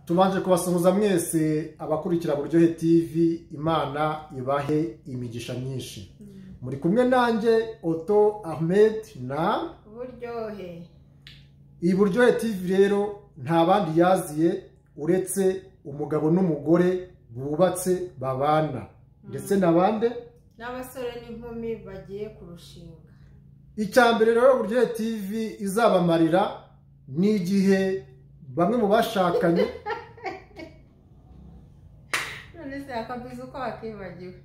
tubanje kubasuhuza mwese abakurikira buryohe tv imana ibahe imigisha myinshi muri kumwe nanjye oto ahmed na buryohe iyi buryohe tv rero nta bandi yaziye uretse umugabo n'umugore bubatse babana ndetse na bande n'abasore n'inkumi bagiye kurushinga icya mbere rero buryohe tv izabamarira ni igihe bamwe mu bashakanye none se akabizi uko bakibagiwe